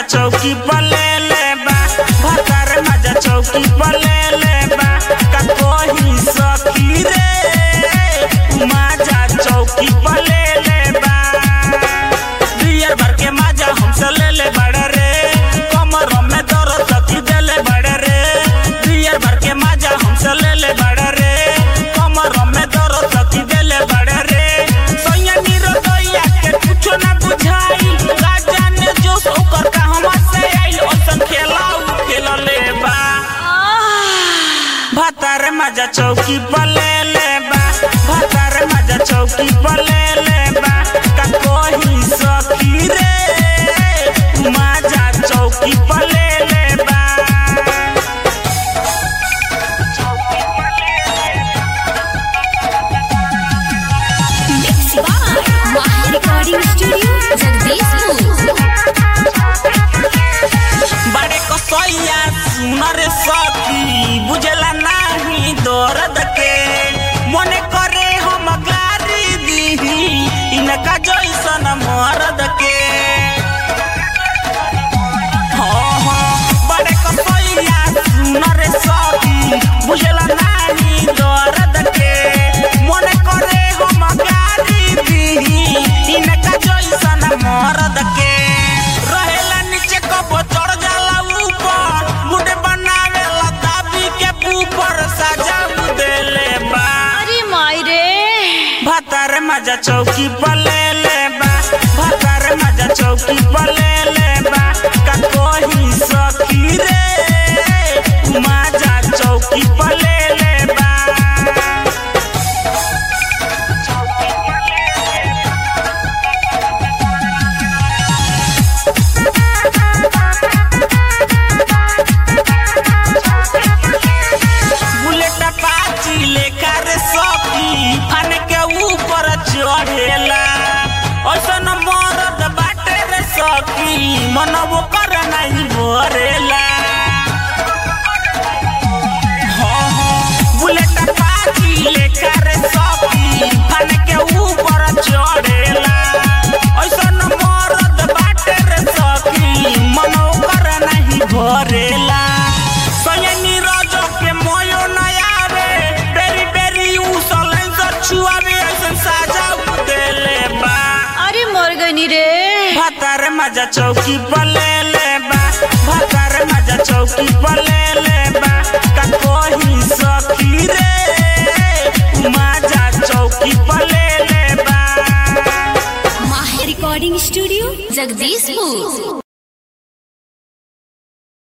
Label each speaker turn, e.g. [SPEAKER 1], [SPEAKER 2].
[SPEAKER 1] चौकी पर ले ले बा भतार मजा चौकी पर ले ले बा का कोही सखी रे मजा चौकी पर ले ले बा बियर भर के मजा हमसे ले ले बड़े रे कमर में दर्द तकी दे ले बड़े रे बियर भर के मजा हमसे ले ले बड़े रे कमर में दर्द तकी दे ले बड़े रे सोया नीरो दोया के कुछो ना बुझाई राजा ने जो ओकर का हमर से आइल ओसन खेलाऊ खेल ले बा भतार मजा चौकी पर ले ले बा भतार मजा चौकी पर ले ले बा का कोही सखी रे मजा चौकी पर ले ले बा
[SPEAKER 2] Mixed by Mahi Recording Studio, Jagdishpur.
[SPEAKER 1] बड़े कसैया सुनर सखी बुझला नाही दर्द के मने करे हम गारी दीही इनका जैसन मर्द के हाँ, हाँ, बड़े कसैया सुनर सखी बुझला नाही दर्द के मने करे हम गारी दीही इनका जैसन मर्द के रहेला नीचे कबो चढ़ जाला ऊपर मुंडे बनावेला दाबी के ऊपर सजा देले बा
[SPEAKER 2] अरे माई रे
[SPEAKER 1] भतार मजा चौकी पर ले ले बा भतार मजा चौकी पर ले ले बा का कोही सखी रे मजा चौकी पर ले ले बा बुलेट पाची लेकर सखी फन के ऊपर चढ़ेला ऐसन मरद बाटे रे सखी मन वो कर नहीं भरेला हाँ, हाँ, बुलेट पाची लेकर सखी फन के ऊपर चढ़ेला ऐसन मरद बाटे रे सखी मन वो कर नहीं भरेला सयनी रोजो के मोयो नया रे बेरी बेरी उ सलेंसर छुआवे ऐसन साजा देले बा
[SPEAKER 2] अरे मर गनी रे
[SPEAKER 1] भतार मजा चौकी पर ले ले बा भतार मजा चौकी पर ले ले बा का कोही सखी रे मजा चौकी पर ले ले बा
[SPEAKER 2] Mahi Recording Studio, Jagdishpur.